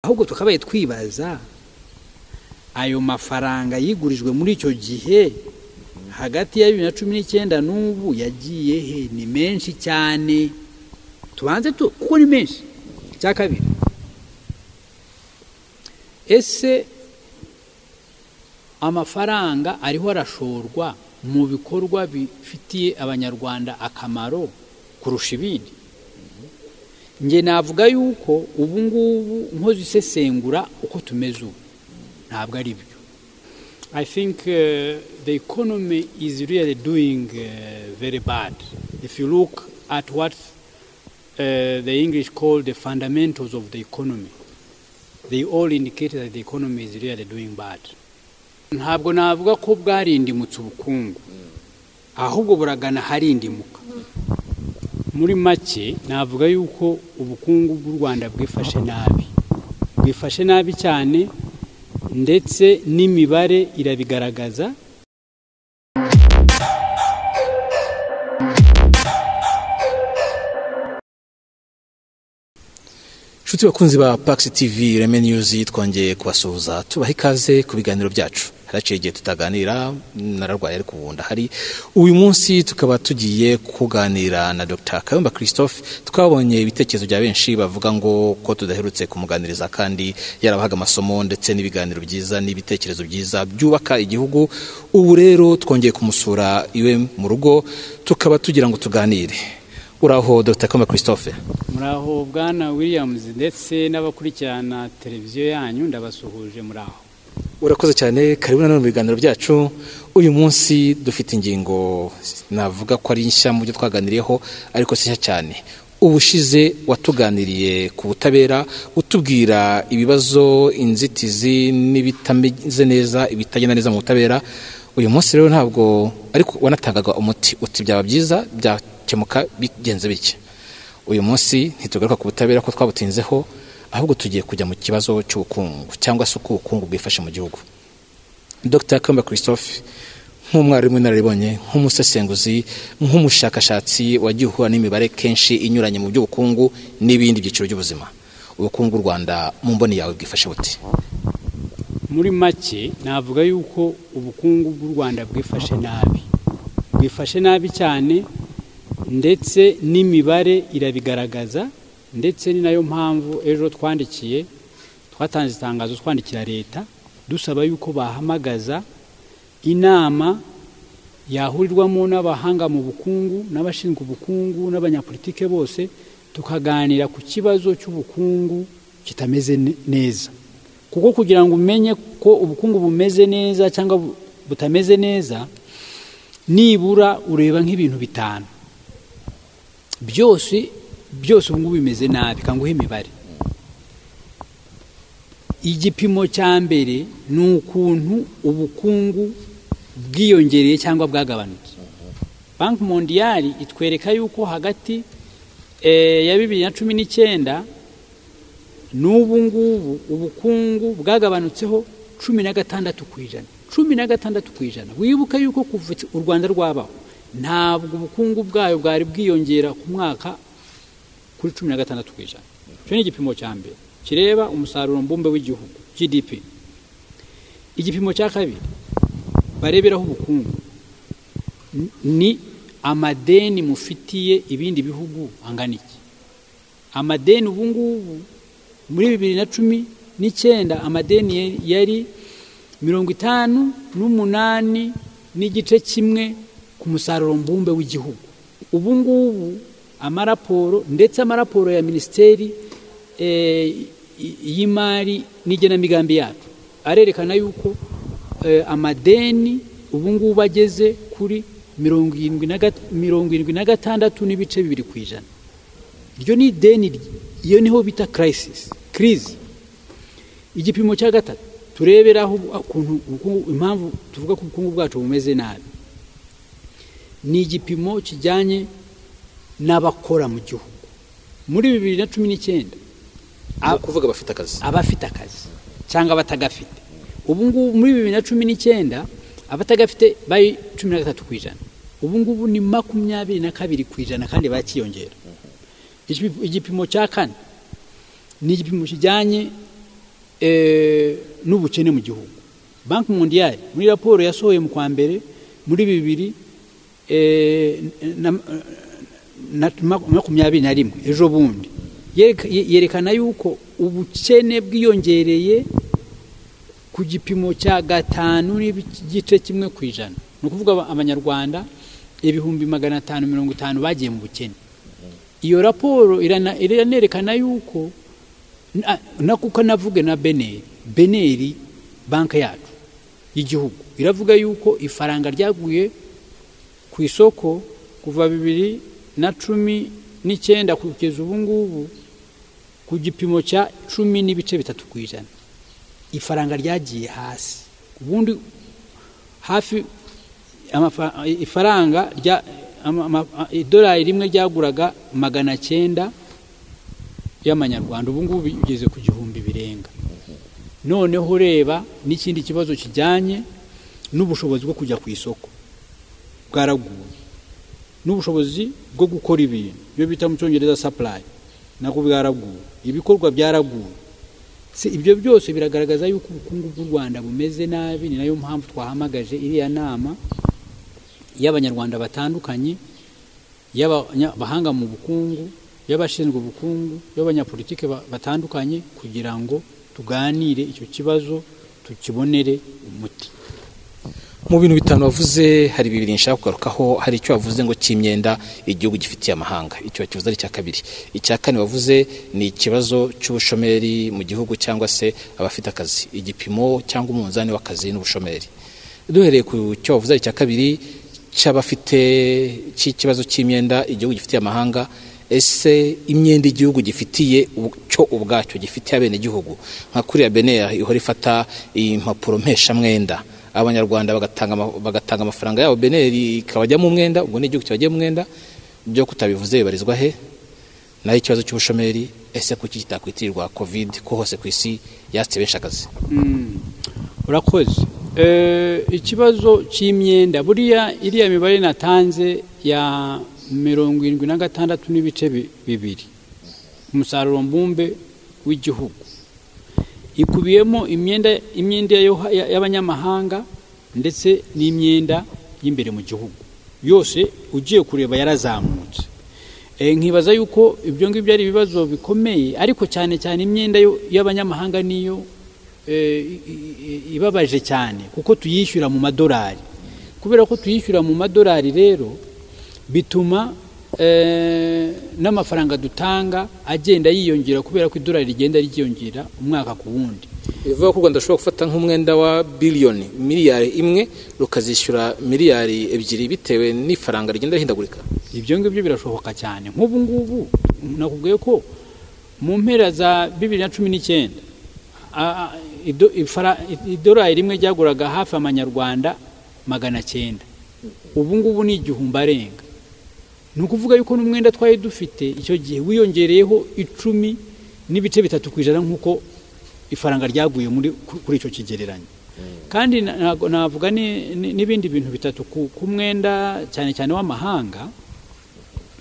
ahubwo tukabaye twibaza ayo mafaranga yigurijwe muri icyo gihe hagati ya bibiri na cumi n'icyenda n'ubu yagiye he ni menshi cyane tubanze tu kuko ni menshi cya kabiri ese amafaranga ariho arashorwa mu bikorwa bifitiye abanyarwanda akamaro kurusha ibindi njye navuga yuko ubu ngubu nkoze isesengura uko tumeze ubu ntabwo ari byo I think uh, the economy is really doing uh, very bad. If you look at what uh, the English call the fundamentals of the economy, they all indicate that the economy is really doing bad. ntabwo navuga ko bwarindimutse ubukungu ahubwo buragana harindimuka muri make navuga yuko ubukungu bw'u rwanda bwifashe nabi bwifashe nabi cyane ndetse n'imibare irabigaragaza nshuti bakunzi ba pagisi tivi reme niyuzi twongeye kubasuhuza tubaha ikaze ku biganiro byacu haraciye igihe tutaganira nararwaye ariko ubu ndahari uyu munsi tukaba tugiye kuganira na dr kayumba christophe twabonye ibitekerezo bya benshi bavuga ngo ko tudaherutse kumuganiriza kandi yarabahaga amasomo ndetse n'ibiganiro byiza n'ibitekerezo byiza byubaka igihugu ubu rero twongeye kumusura iwe mu rugo tukaba tugira ngo tuganire uraho dr kayumba christophe muraho bwana williams ndetse n'abakurikirana televiziyo yanyu ndabasuhuje muraho urakoze cyane karibu nanone mu biganiro byacu uyu munsi dufite ingingo navuga ko ari nshya mu byo twaganiriyeho ariko si nshya cyane ubushize watuganiriye ku butabera utubwira ibibazo inzitizi n'ibitameze neza ibitagenda neza mu butabera uyu munsi rero ntabwo ariko wanatangaga umuti uti byaba byiza byakemuka bigenze bitya uyu munsi ntitugaruka ku butabera ko twabutinzeho ahubwo tugiye kujya mu kibazo cy'ubukungu cyangwa se uko ubukungu bwifashe mu gihugu dr kamba christophe nk'umwarimu w'inararibonye nk'umusesenguzi nk'umushakashatsi wagiye uhura n'imibare kenshi inyuranye mu by'ubukungu n'ibindi byiciro by'ubuzima ubukungu bw'u rwanda mu mboni yawe bwifashe buti muri make navuga yuko ubukungu bw'u rwanda bwifashe nabi bwifashe nabi cyane ndetse n'imibare irabigaragaza ndetse ni nayo mpamvu ejo twandikiye twatanze itangazo twandikira leta dusaba yuko bahamagaza inama yahurirwamo n'abahanga mu bukungu n'abashinzwe ubukungu n'abanyapolitike bose tukaganira ku kibazo cy'ubukungu kitameze neza kuko kugira ngo umenye ko ubukungu bumeze neza cyangwa butameze neza nibura ureba nk'ibintu bitanu byose byose ubu ngubu bimeze nabi kanguhe imibare igipimo cya mbere ni ukuntu ubukungu bwiyongereye cyangwa bwagabanutse banki mondiyari itwereka yuko hagati ya bibiri na cumi n'icyenda n'ubu ngubu ubukungu bwagabanutseho cumi na gatandatu ku ijana cumi na gatandatu ku ijana wibuka yuko kuva u rwanda rwabaho ntabwo ubukungu bwayo bwari bwiyongera ku mwaka kuri cumi na gatandatu ku ijana icyo ni igipimo cya mbere kireba umusaruro mbumbe w'igihugu gdp igipimo cya kabiri bareberaho ubukungu ni amadeni mufitiye ibindi bihugu angana iki amadeni ubu ngubu muri bibiri na cumi n'icyenda amadeni yari mirongo itanu n'umunani n'igice kimwe ku musaruro mbumbe w'igihugu ubu ngubu amaraporo ndetse amaraporo ya minisiteri y'imari n'igenamigambi yacu arerekana yuko amadeni ubu ngubu ageze kuri mirongo irindwi na gatandatu n'ibice bibiri ku ijana iryo ni ideni iyo niho bita kirayisisi kirizi igipimo cya gatatu tureberaho impamvu tuvuga ko ubukungu bwacu bumeze nabi ni igipimo kijyanye n'abakora mu gihugu muri bibiri na cumi n'icyenda kuvuga abafite akazi abafite akazi cyangwa abatagafite ubu ngubu muri bibiri na cumi n'icyenda abatagafite bari cumi na gatatu ku ijana ubu ngubu ni makumyabiri na kabiri ku ijana kandi bakiyongera igipimo cya kane ni igipimo kijyanye n'ubukene mu gihugu banki mondiyari muri raporo yasohoye mu kwa mbere muri bibiri makumyabiri na rimwe ejo bundi yerekana yuko ubukene bwiyongereye ku gipimo cya gatanu n'igice kimwe ku ijana ni ukuvuga abanyarwanda ibihumbi magana atanu mirongo itanu bagiye mu bukene iyo raporo iranerekana yuko nakuko navuge na beneri beneri banki yacu y'igihugu iravuga yuko ifaranga ryaguye ku isoko kuva bibiri na cumi n'icyenda kugeza ubu ngubu ku gipimo cya cumi n'ibice bitatu ku ijana ifaranga ryagiye hasi ubundi hafi ifaranga rya idolari rimwe ryaguraga magana cyenda y'amanyarwanda ubu ngubu bigeze ku gihumbi birenga noneho ureba n'ikindi kibazo kijyanye n'ubushobozi bwo kujya ku isoko bwaraguye n'ubushobozi bwo gukora ibintu iyo bita mu cyongereza sapurayi nabwo bwaraguye ibikorwa byaraguye ibyo byose biragaragaza yuko ubukungu bw'u rwanda bumeze nabi ni nayo mpamvu twahamagaje iriya nama y'abanyarwanda batandukanye y'abahanga mu bukungu y'abashinzwe ubukungu y'abanyapolitike batandukanye kugira ngo tuganire icyo kibazo tukibonere umuti mu bintu bitanu wavuze hari bibiri nshaka kugarukaho hari icyo wavuze ngo cy'imyenda igihugu gifitiye amahanga icyo wakivuze ari icya kabiri icya kane wavuze ni ikibazo cy'ubushomeri mu gihugu cyangwa se abafite akazi igipimo cyangwa umunzani w'akazi n'ubushomeri duhereye ku cyo wavuze ari icya kabiri cy'abafite cy'ikibazo cy'imyenda igihugu gifitiye amahanga ese imyenda igihugu gifitiye cyo ubwacyo gifitiye abenegihugu nka kuriya benera ihora ifata impapuro mpeshamwenda abanyarwanda bagatanga amafaranga yabo beneri ikabajyamo umwenda ubwo n'igihugu kibajyamo umwenda byo kutabivuze bibarizwa he naho ikibazo cy'ubushomeri ese kuki kitakwitirwa kovide ko hose ku isi yatse benshi akazi urakoze ikibazo cy'imyenda buriya iriya mibare natanze ya mirongo irindwi na gatandatu n'ibice bibiri umusaruro mbumbe w'igihugu ikubiyemo imyenda imyenda y'abanyamahanga ndetse n'imyenda y'imbere mu gihugu yose ugiye kureba yarazamutse nkibaza yuko ibyo ngibyo ari ibibazo bikomeye ariko cyane cyane imyenda y'abanyamahanga niyo ibabaje cyane kuko tuyishyura mu madolari kubera ko tuyishyura mu madolari rero bituma n'amafaranga dutanga agenda yiyongera kubera ko idolari rigenda ryiyongera umwaka ku wundi bivuga ko u rwanda rushobora gufata nk'umwenda wa biliyoni miliyari imwe rukazishyura miliyari ebyiri bitewe n'ifaranga rigenda rihindagurika ibyo ngibyo birashoboka cyane nk'ubu ngubu nakubwiye ko mu mpera za bibiri na cumi n'icyenda idolari rimwe ryaguraga hafi amanyarwanda magana cyenda ubu ngubu ni igihumbi arenga ni ukuvuga yuko n'umwenda twari dufite icyo gihe wiyongereyeho icumi n'ibice bitatu ku ijana nk'uko ifaranga ryaguye kuri icyo kigereranyo kandi navuga n'ibindi bintu bitatu ku mwenda cyane cyane w'amahanga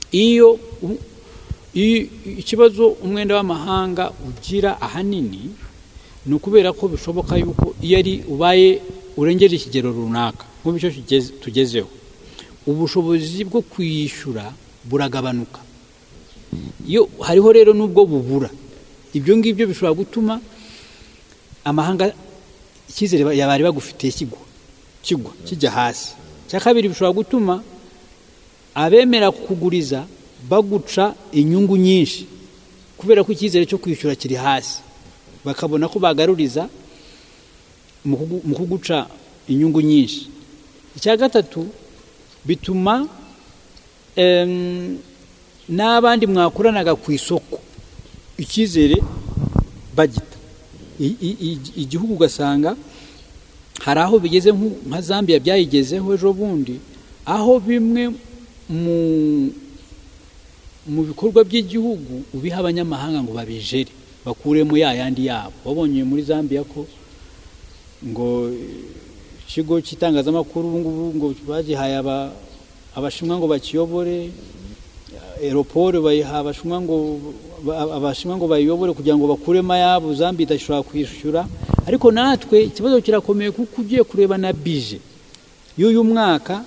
iyo ikibazo umwenda w'amahanga ugira ahanini ni ukubera ko bishoboka yuko iyo ari ubaye urengeje ikigero runaka nk'ubu icyo tugezeho ubushobozi bwo kuyishyura buragabanuka iyo hariho rero n'ubwo bubura ibyo ngibyo bishobora gutuma amahanga icyizere bari bagufitiye kigwa kigwa kijya hasi icya kabiri bishobora gutuma abemera kuguriza baguca inyungu nyinshi kubera ko icyizere cyo kwishyura kiri hasi bakabona ko bagaruriza mu kuguca inyungu nyinshi icya gatatu bituma n'abandi mwakoranaga ku isoko icyizere bagita igihugu ugasanga hari aho bigeze nka zambia byayigezeho ejo bundi aho bimwe mu bikorwa by'igihugu ubiha abanyamahanga ngo babijere bakuremo ya yandi yabo wabonye muri zambia ko ngo ikigo cy'itangazamakuru ubu ngubu ngo bagihaye abashinwa ngo bakiyobore eroporo bayiha abashinwa ngo abashinwa ngo bayiyobore kugira ngo bakure mayabo zambi idashobora kwishyura ariko natwe ikibazo kirakomeye kuko ugiye kureba na bije y'uyu mwaka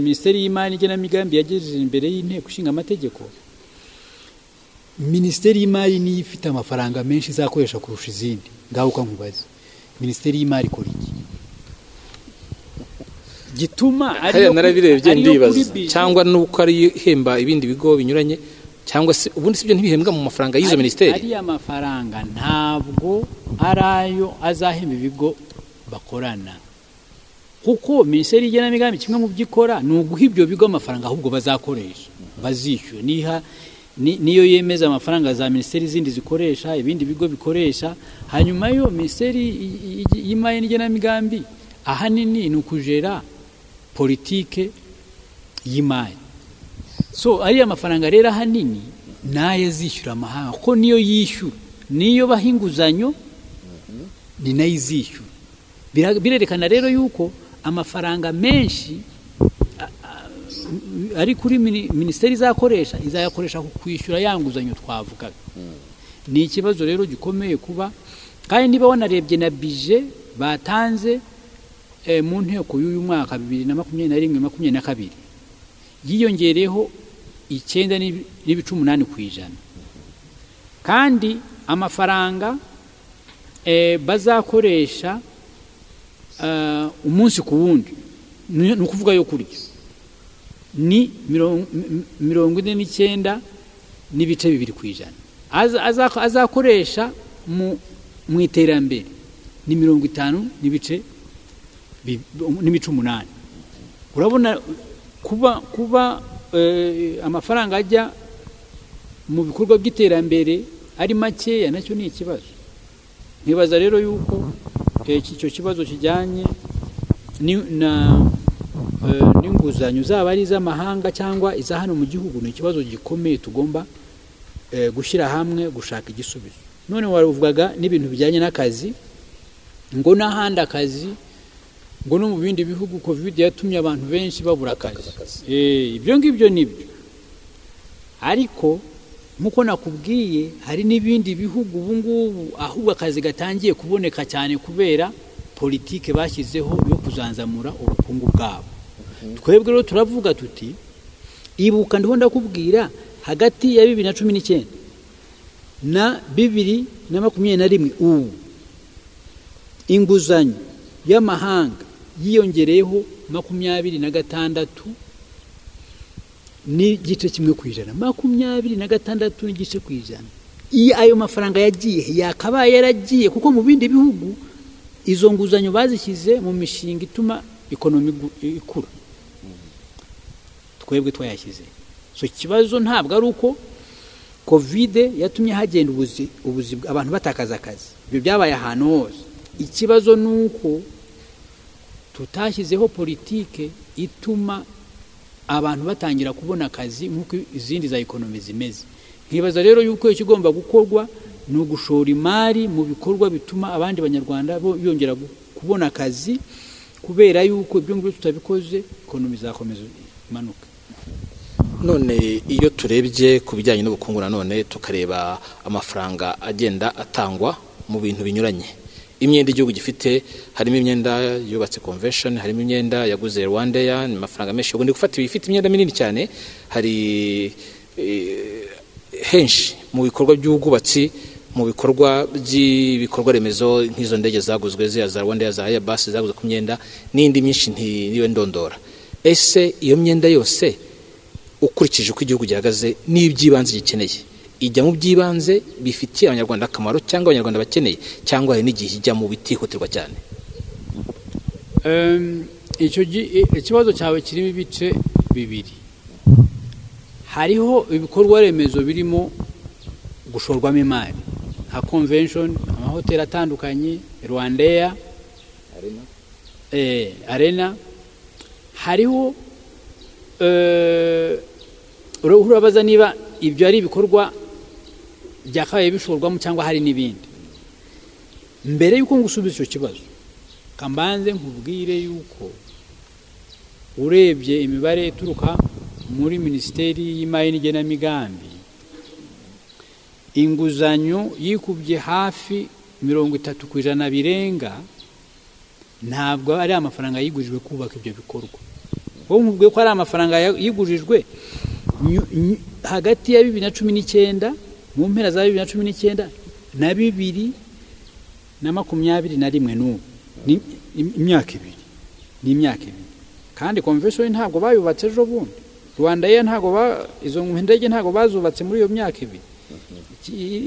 minisiteri y'imari n'igenamigambi yagejeje imbere y'inteko ishinga amategeko minisiteri y'imari niyo ifite amafaranga menshi izakoresha kurusha izindi ngaho uko nkubaza minisiteri y'imari ikora iki gituma hariya narabirebye ndibaza cyangwa nuko ari ihemba ibindi bigo binyuranye cyangwa se ubundi si byo ntibihembwa mu mafaranga y'izo minisiteri ariya mafaranga ntabwo ari ayo azahemba ibigo bakorana kuko minisiteri y'igenamigambi kimwe mu byo ikora ni uguha ibyo bigo amafaranga ahubwo bazakoresha bazishyura niha niyo yemeza amafaranga za minisiteri zindi zikoresha ibindi bigo bikoresha hanyuma yo minisiteri y'imari n'igenamigambi ahanini ni ukujera politike y'imari so ariya mafaranga rero ahanini nayo azishyura amahanga kuko niyo yishyura niyo baha inguzanyo ni nayo izishyura birerekana rero yuko amafaranga menshi ari kuri minisiteri izakoresha izayakoresha ku kwishyura ya nguzanyo twavugaga ni ikibazo rero gikomeye kuba kandi niba wanarebye na bije batanze mu nteko y'uyu mwaka bibiri na makumyabiri na rimwe makumyabiri na kabiri yiyongereyeho icyenda n'ibice umunani ku ijana kandi amafaranga bazakoresha umunsi ku wundi ni ukuvuga yo kurya ni mirongo ine n'icyenda n'ibice bibiri ku ijana azakoresha mu iterambere ni mirongo itanu n'ibice n'ibice umunani urabona kuba kuba amafaranga ajya mu bikorwa by'iterambere ari makeya nacyo ni ikibazo nkibaza rero yuko icyo kibazo kijyanye n'inguzanyo zaba ari iz'amahanga cyangwa iza hano mu gihugu ni ikibazo gikomeye tugomba gushyira hamwe gushaka igisubizo none waruvugaga n'ibintu bijyanye n'akazi ngo n'ahandi akazi ngo no mu bindi bihugu covid yatumye abantu benshi babura akazi ibyo ngibyo ni byo ariko nk'uko nakubwiye hari n'ibindi bihugu ubu ngubu ahubwo akazi gatangiye kuboneka cyane kubera politike bashyizeho yo kuzanzamura ubukungu bwabo twebwe rero turavuga tuti ibuka ndiho ndakubwira hagati ya bibiri na cumi n'icyenda na bibiri na makumyabiri na rimwe ubu inguzanyo y'amahanga yiyongereyeho makumyabiri na gatandatu n'igice kimwe ku ijana makumyabiri na gatandatu n'igice ku ijana iyo ayo mafaranga yagiye yakabaye yaragiye kuko mu bindi bihugu izo nguzanyo bazishyize mu mishinga ituma ikonomi ikura twebwe twayashyize so ikibazo ntabwo ari uko kovide yatumye hagenda ubuzi abantu batakaza akazi ibyo byabaye ahantu hose ikibazo ni uko tutashyizeho politike ituma abantu batangira kubona akazi nk'uko izindi za ekonomi zimeze nkibaza rero yuko ikigomba gukorwa ni ugushora imari mu bikorwa bituma abandi banyarwanda bongera kubona akazi kubera yuko ibyo ngibyo tutabikoze ekonomi izakomeza imanuka none iyo turebye ku bijyanye n'ubukungu nanone tukareba amafaranga agenda atangwa mu bintu binyuranye imyenda igihugu gifite harimo imyenda yubatse convention harimo imyenda yaguze rwandeya ni amafaranga menshi ubundi gufata ibifite imyenda minini cyane hari henshi mu bikorwa by'ubwubatsi mu bikorwa by'ibikorwa remezo nk'izo ndege zaguzwe ziya za rwandeya za airbus zaguze ku myenda n'indi myinshi ntiwe ndondora ese iyo myenda yose ukurikije uko igihugu gihagaze n'iby'ibanze gikeneye ijya mu by'ibanze bifitiye abanyarwanda akamaro cyangwa abanyarwanda bakeneye cyangwa hari n'igihe ijya mu bitihutirwa cyane ikibazo cyawe kirimo ibice bibiri hariho ibikorwa remezo birimo gushorwamo imari nka convention amahoteli atandukanye rwandeya arena hariho urabaza niba ibyo ari ibikorwa byakabaye bishorwamo cyangwa hari n'ibindi mbere y'uko ngusubiza icyo kibazo kambanze nkubwire yuko urebye imibare ituruka muri minisiteri y'imari n'igenamigambi inguzanyo yikubye hafi mirongo itatu ku ijana birenga ntabwo ari amafaranga yigurijwe kubaka ibyo bikorwa wowe nkubwiye ko ari amafaranga yigurijwe hagati ya bibiri na cumi n'icyenda mu mpera za bibiri na cumi n'icyenda na bibiri na makumyabiri na rimwe n'ubu ni imyaka ibiri ni imyaka ibiri kandi komvesheni ntabwo bayubatse ejo bundi rwanda ye ntabwo izo ndege ntabwo bazubatse muri iyo myaka ibiri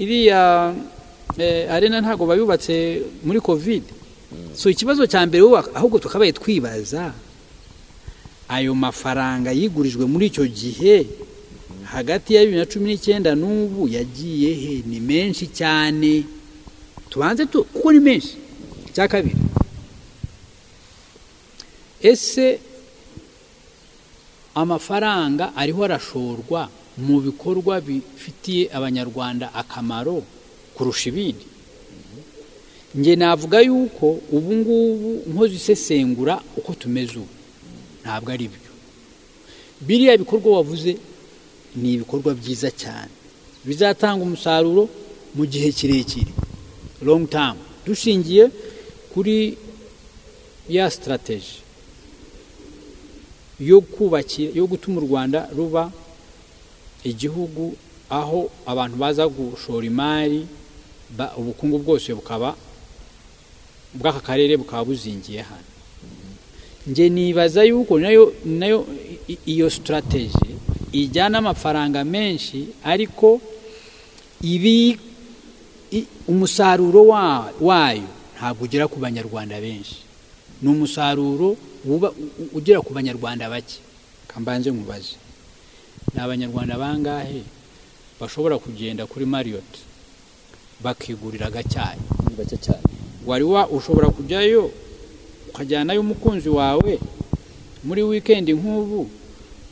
iriya arena ntabwo bayubatse muri kovide so ikibazo cya mbere ahubwo tukabaye twibaza ayo mafaranga yigurijwe muri icyo gihe hagati ya bibiri na cumi n'icyenda n'ubu yagiye he ni menshi cyane tubanze tu kuko ni menshi cya kabiri ese amafaranga ariho arashorwa mu bikorwa bifitiye abanyarwanda akamaro kurusha ibindi nge navuga yuko ubu ngubu nkoze isesengura uko tumeze ubu ntabwo ari byo biriya bikorwa wavuze ni ibikorwa byiza cyane bizatanga umusaruro mu gihe kirekire longu tamu dushingiye kuri ya sitarateji yo kubakira yo gutuma u rwanda ruba igihugu aho abantu baza gushora imari ubukungu bwose bukaba bw'aka karere bukaba buzingiye hano nge nibaza yuko nayo iyo sitarateji ijyana amafaranga menshi ariko ibi umusaruro wayo ntabwo ugera ku banyarwanda benshi ni umusaruro ugera ku banyarwanda bake kambanze nkubaze ni abanyarwanda bangahe bashobora kugenda kuri mariyoti bakigurira agacyayi wari wa ushobora kujyayo ukajyanayo umukunzi wawe muri wikendi nk'ubu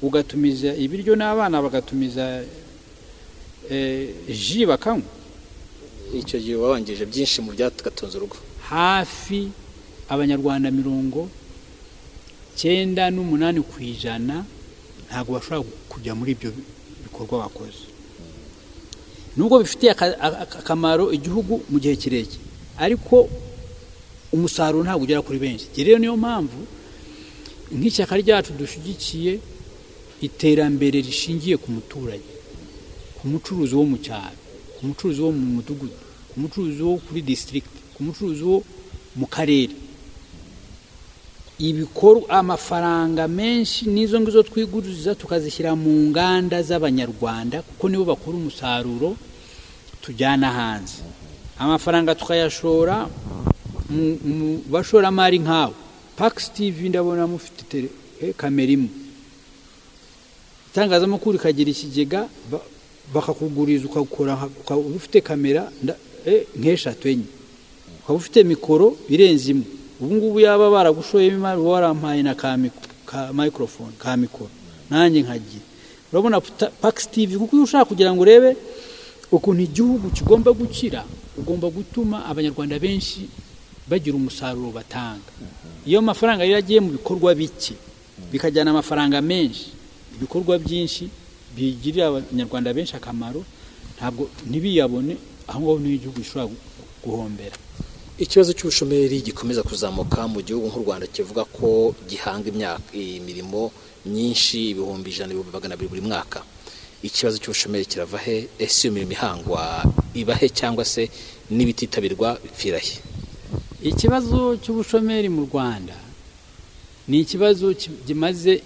ugatumiza ibiryo n'abana bagatumiza ji bakanywa icyo gihe wabangije byinshi mu byatugatunze urugo hafi abanyarwanda mirongo icyenda n'umunani ku ijana ntabwo bashobora kujya muri ibyo bikorwa bakoze nubwo bifitiye akamaro igihugu mu gihe kirekire ariko umusaruro ntabwo ugera kuri benshi rero niyo mpamvu nk'ishyaka ryacu dushyigikiye iterambere rishingiye ku muturage ku mucuruzi wo mu cyaro ku mucuruzi wo mu mudugudu ku mucuruzi wo kuri disitirigiti ku mucuruzi wo mu karere ibikorwa amafaranga menshi n'izo ngizo twiguriza tukazishyira mu nganda z'abanyarwanda kuko nibo bakora umusaruro tujyana hanze amafaranga tukayashora mu bashoramari nk'abo pakisi tivi ndabona mufite kamera imwe itangazamakuru ikagira ikigega bakakuguriza ukaba ufite kamera nk'eshatu enye ukaba ufite mikoro irenze imwe ubu ngubu yaba baragushoyemo imari uba warampaye na ka mikorofone ka mikoro nanjye nkagira urabona pakisi tivi kuko iyo ushaka kugira ngo urebe ukuntu igihugu kigomba gukira ugomba gutuma abanyarwanda benshi bagira umusaruro batanga iyo mafaranga rero agiye mu bikorwa bike bikajyana amafaranga menshi ibikorwa byinshi bigirira abanyarwanda benshi akamaro ntabwo ntibiyabone aho ngaho niho igihugu gishobora guhombera ikibazo cy'ubushomeri gikomeza kuzamuka mu gihugu nk'u rwanda kivuga ko gihanga imyaka imirimo myinshi ibihumbi ijana ibihumbi magana abiri buri mwaka ikibazo cy'ubushomeri kirava he ese iyo mirimo ihangwa ibahe cyangwa se n'ibititabirwa bipfira he ikibazo cy'ubushomeri mu rwanda ni ikibazo kimaze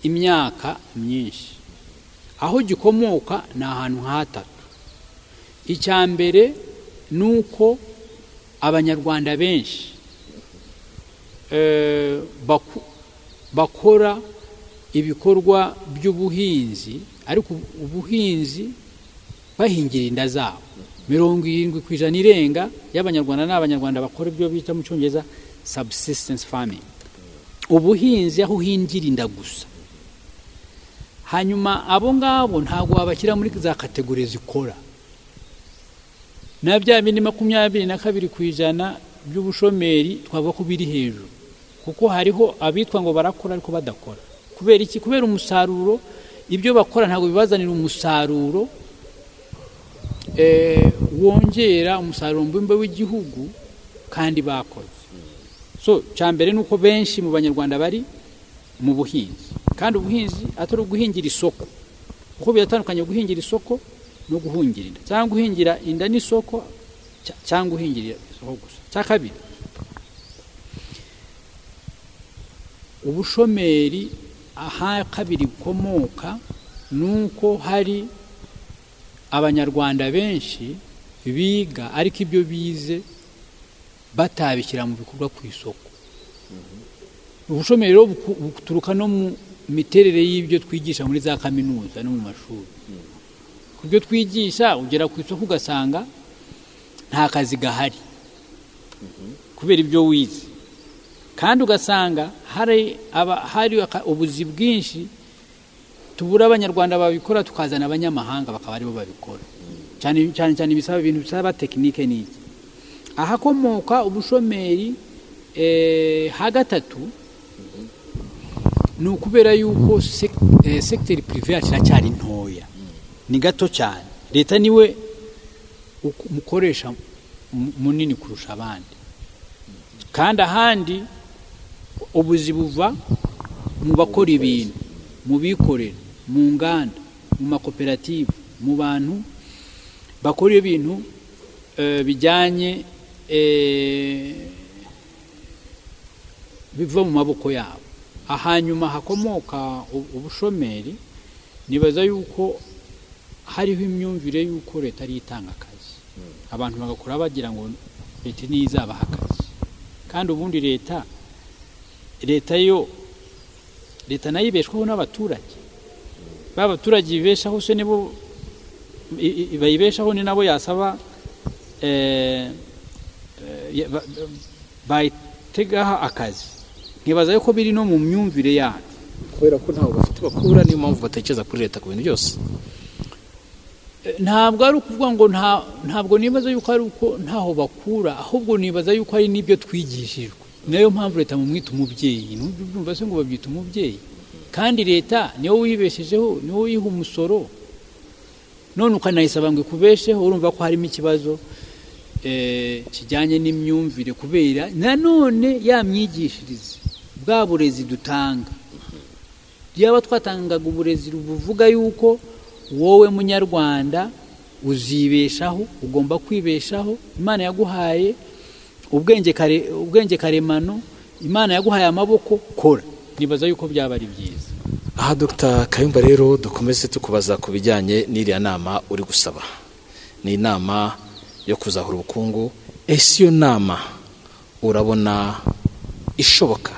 imyaka myinshi aho gikomoka ni ahantu hatatu icya mbere ni uko abanyarwanda benshi bakora ibikorwa by'ubuhinzi ariko ubuhinzi bahingira inda zabo mirongo irindwi ku ijana irenga y'abanyarwanda ni abanyarwanda bakora ibyo bita mu cyongereza subsistence farming ubuhinzi aho uhingira inda gusa hanyuma abo ngabo ntabwo wabashyira muri za kategori zikora na bya bindi makumyabiri na kabiri ku ijana by'ubushomeri twavuga ko biri hejuru kuko hariho abitwa ngo barakora ariko badakora kubera iki kubera umusaruro ibyo bakora ntabwo bibazanira umusaruro wongera umusaruro mbumbe w'igihugu kandi bakoze so cya mbere ni uko benshi mu banyarwanda bari mu buhinzi kandi ubuhinzi atari uguhingira isoko kuko biratandukanye guhingira isoko no guhungira inda cyangwa guhingira inda n'isoko cyangwa guhingirira isoko gusa cya kabiri ubushomeri aha kabiri bukomoka ni uko hari abanyarwanda benshi biga ariko ibyo bize batabishyira mu bikorwa ku isoko ubushomeri buturuka no mu miterere y'ibyo twigisha muri za kaminuza no mu mashuri ku byo twigisha ugera ku isoko ugasanga nta kazi gahari kubera ibyo wize kandi ugasanga hari ubuzi bwinshi tubura abanyarwanda babikora tukazana abanyamahanga bakaba aribo babikora cyane cyane ibisaba ibintu bisaba tekinike n'iki ahakomoka ubushomeri ha gatatu ni ukubera yuko sekiteri pirive yacu iracyari ntoya ni gato cyane leta niwe umukoresha munini kurusha abandi kandi ahandi ubuzi buva mu bakora ibintu mu bikorera mu nganda mu makoperative mu bantu bakora ibintu bijyanye biva mu maboko yabo ahanyuma hakomoka ubushomeri nibaza yuko hariho imyumvire y'uko leta ariyo itanga akazi abantu bagakora bagira ngo leta niyo izabaha akazi kandi ubundi leta leta yo leta nayo ibeshwaho n'abaturage ba baturage ibeshaho se nibo bayibeshaho ni nabo yasaba bayitegaho akazi ntibaza yuko biri no mu myumvire yacu kubera ko ntabwo bafite bakura niyo mpamvu batekereza kuri leta ku bintu byose ntabwo ari ukuvuga ngo ntabwo nibaza yuko ari uko ntaho bakura ahubwo nibaza yuko hari n'ibyo twigishijwe nayo mpamvu leta mumwita umubyeyi numva se ngo babyita umubyeyi kandi leta niwo wibeshejeho niwo wiha umusoro none ukanayisaba ngo ikubesheho urumva ko harimo ikibazo kijyanye n'imyumvire kubera nanone ya myigishirize bwa burezi dutanga yaba twatangaga uburezi buvuga yuko wowe munyarwanda uzibeshaho ugomba kwibeshaho imana yaguhaye ubwenge karemano imana yaguhaye amaboko kora nibaza yuko byaba ari byiza aha dr kayumba rero dukomeze tukubaza ku bijyanye n'iriya nama uri gusaba ni inama yo kuzahura ubukungu ese iyo nama urabona ishoboka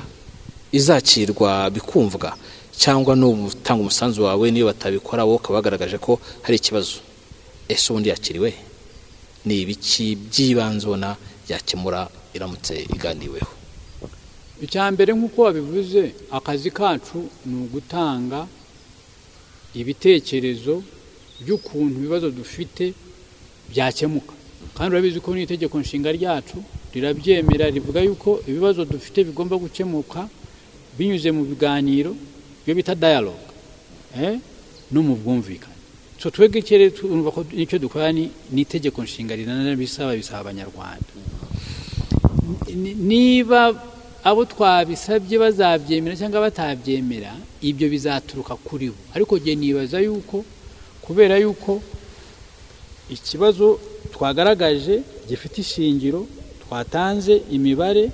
izakirwa bikumvwa cyangwa n'utanga umusanzu wawe niyo batabikora wowe ukaba wagaragaje ko hari ikibazo ese ubundi yakiriwe ni ibiki by'ibanze ubona yakemura iramutse iganiweho icya mbere nk'uko wabivuze akazi kacu ni ugutanga ibitekerezo by'ukuntu ibibazo dufite byakemuka kandi urabizi ko n'itegeko nshinga ryacu rirabyemera rivuga yuko ibibazo dufite bigomba gukemuka binyuze mu biganiro ibyo bita dialogue no mu bwumvikane so twebwe kere twumva ko nicyo dukora n'itegeko nshinga bisaba bisaba abanyarwanda niba abo twabisabye bazabyemera cyangwa batabyemera ibyo bizaturuka kuri bo ariko njye nibaza yuko kubera yuko ikibazo twagaragaje gifite ishingiro twatanze imibare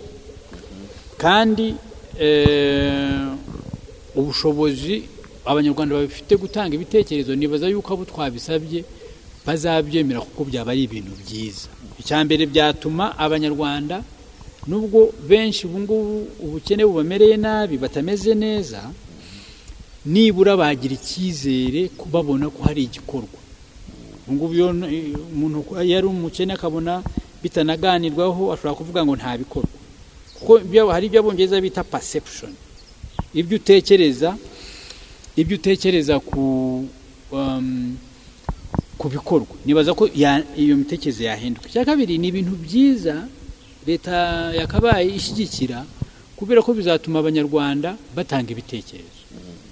kandi ubushobozi abanyarwanda babifite gutanga ibitekerezo nibaza yuko abo twabisabye bazabyemera kuko byaba ari ibintu byiza icya mbere byatuma abanyarwanda nubwo benshi ubu ngubu ubukene bubamereye nabi batameze neza nibura bagira icyizere babona ko hari igikorwa ngubu umuntu yari umukene akabona bitanaganirwaho ashobora kuvuga ngo ntabikorwa kuko hari ibyo abongereza bita perception ibyo utekereza ibyo utekereza ku bikorwa nibaza ko iyo mitekerereze yahinduka icya kabiri ni ibintu byiza leta yakabaye ishyigikira kubera ko bizatuma abanyarwanda batanga ibitekerezo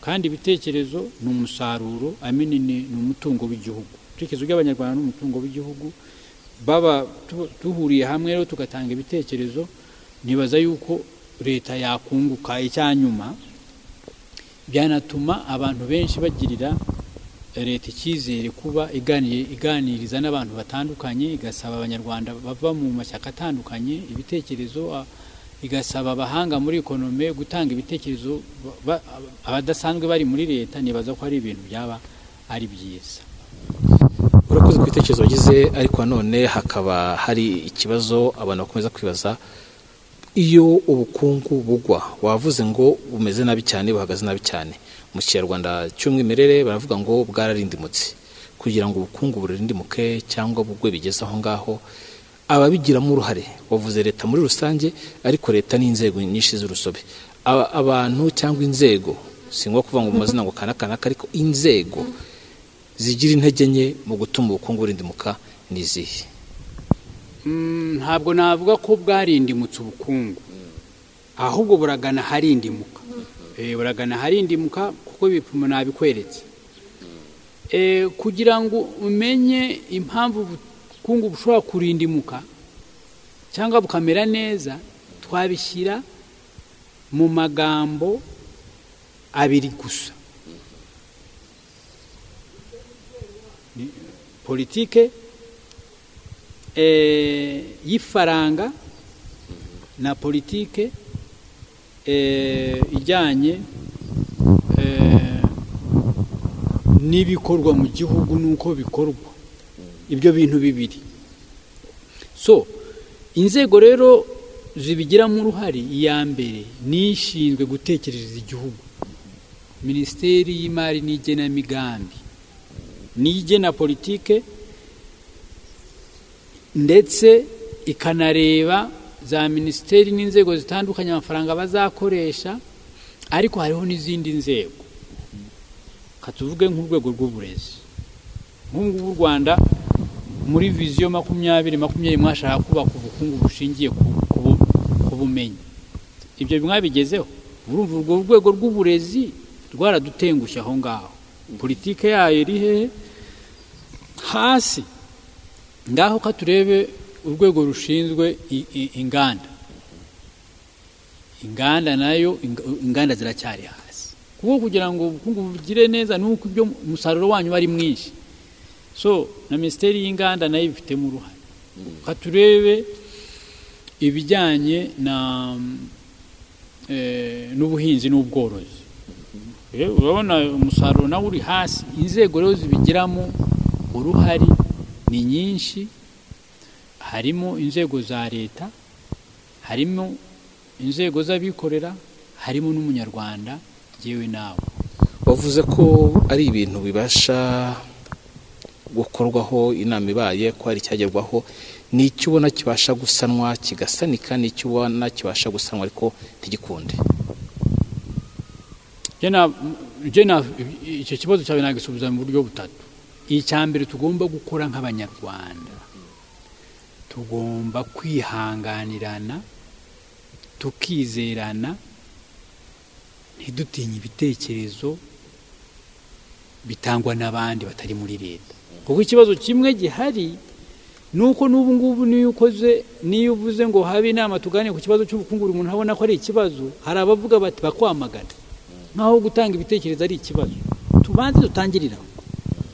kandi ibitekerezo ni umusaruro amenini ni umutungo w'igihugu ubucirikizi bw'abanyarwanda n'umutungo w'igihugu baba duhuriye hamwe rero tugatanga ibitekerezo ntibaza yuko leta yakunguka icyanyuma byanatuma abantu benshi bagirira leta icyizere kuba iganiriza n'abantu batandukanye igasaba abanyarwanda bava mu mashyaka atandukanye ibitekerezo igasaba abahanga muri ekonome gutanga ibitekerezo abadasanzwe bari muri leta nibaza ko ari ibintu byaba ari byiza urakoze ku bitekerezo wagize ariko nanone hakaba hari ikibazo abantu bakomeza kwibaza iyo ubukungu bugwa wavuze ngo bumeze nabi cyane buhagaze nabi cyane mu kinyarwanda cy'umwimerere baravuga ngo bwararindimutse kugira ngo ubukungu burindimuke cyangwa bugwe bigeze aho ngaho ababigiramo uruhare wavuze leta muri rusange ariko leta ni inzego nyinshi z'urusobe abantu cyangwa inzego si ngombwa kuvuga ngo mu mazina ngo kanaka ariko inzego zigira intege nke mu gutuma ubukungu burindimuka ni izihe ntabwo navuga ko bwarindimutse ubukungu ahubwo buragana harindimuka buragana harindimuka kuko ibipimo nabikweretse kugira ngo umenye impamvu ubukungu bushobora kurindimuka cyangwa bukamera neza twabishyira mu magambo abiri gusa politike y'ifaranga na politike ijyanye n'ibikorwa mu gihugu n'uko bikorwa ibyo bintu bibiri so inzego rero zibigiramo uruhare iya mbere ni ishinzwe gutekerereza igihugu minisiteri y'imari n'igenamigambi n'igena politike ndetse ikanareba za minisiteri n'inzego zitandukanye amafaranga bazakoresha ariko hariho n'izindi nzego katuvuge nk'urwego rw'uburezi nk'ubu u rwanda muri viziyo makumyabiri makumyabiri mwashaka kubaka ubukungu bushingiye ku bumenyi ibyo mwabigezeho urumva urwo rwego rw'uburezi rwaradutengushye aho ngaho politike yayo iri hehe hasi ngaho ko turebe urwego rushinzwe inganda inganda nayo inganda ziracyari hasi kuko kugira ngo ubukungu bugire neza nuko ibyo umusaruro wanyu ari mwinshi so na minisiteri y'inganda nayo ibifitemo uruhare reka turebe ibijyanye n'ubuhinzi n'ubworozi urabona umusaruro nawe uri hasi inzego rero zibigiramo uruhare ni nyinshi harimo inzego za leta harimo inzego z'abikorera harimo n'umunyarwanda yewe nawe wavuze ko ari ibintu bibasha gukorwaho inama ibaye ko hari icyagerwaho ni icyo ubona kibasha gusanwa kigasanika n'icyo ubona kibasha gusanwa ariko ntigikunde icyo kibazo cyawe nagisubiza mu buryo butatu icya mbere tugomba gukora nk'abanyarwanda tugomba kwihanganirana tukizerana ntidutinye ibitekerezo bitangwa n'abandi batari muri leta kuko ikibazo kimwe gihari ni uko n'ubu ngubu niyo ukoze niyo uvuze ngo habe inama tuganire ku kibazo cy'ubukungu buri muntu abona ko ari ikibazo hari abavuga bati bakwamagana nk'aho gutanga ibitekerezo ari ikibazo tubanze dutangirira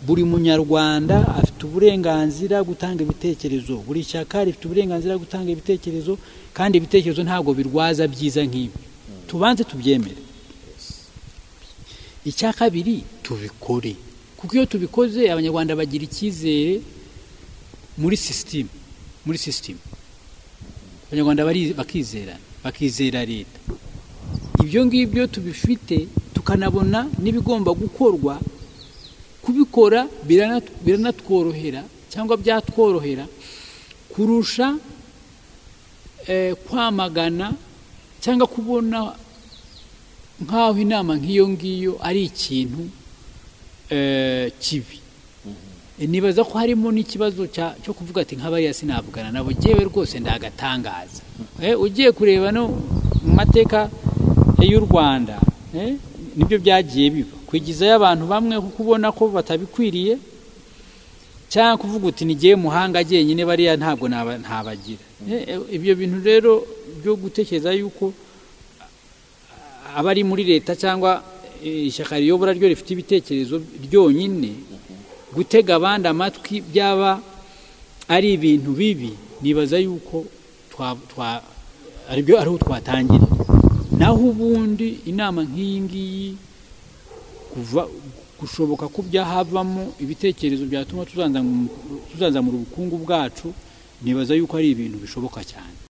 buri munyarwanda afite uburenganzira gutanga ibitekerezo buri shyaka rifite uburenganzira gutanga ibitekerezo kandi ibitekerezo ntabwo birwaza byiza nk'ibi tubanze tubyemere icya kabiri tubikore kuko iyo tubikoze abanyarwanda bagira icyizere muri sisitemu muri sisitemu abanyarwanda bakizerana bakizera leta ibyo ngibyo tubifite tukanabona n'ibigomba gukorwa kubikora biranatworohera cyangwa byatworohera kurusha kwamagana cyangwa kubona nk'aho inama nk'iyo ngiyo ari ikintu kibi nibaza ko harimo n'ikibazo cyo kuvuga ati nk'abariya sinavugana nabo ngewe rwose ndagatangaza ugiye kureba no mu mateka y'u rwanda nibyo byagiye biba kwigizayo abantu bamwe kuko ubona ko batabikwiriye cyangwa kuvuga uti ntigiye muhanga njyenyine bariya ntabwo ntabagira ibyo bintu rero byo gutekereza yuko abari muri leta cyangwa ishyaka riyobora ryo rifite ibitekerezo ryonyine gutega abandi amatwi byaba ari ibintu bibi nibaza yuko aribyo ariho twatangira naho ubundi inama nk'iyi ngiyi kuva gushoboka ko byahavamo ibitekerezo byatuma tuzanzamura ubukungu bwacu nibaza yuko ari ibintu bishoboka cyane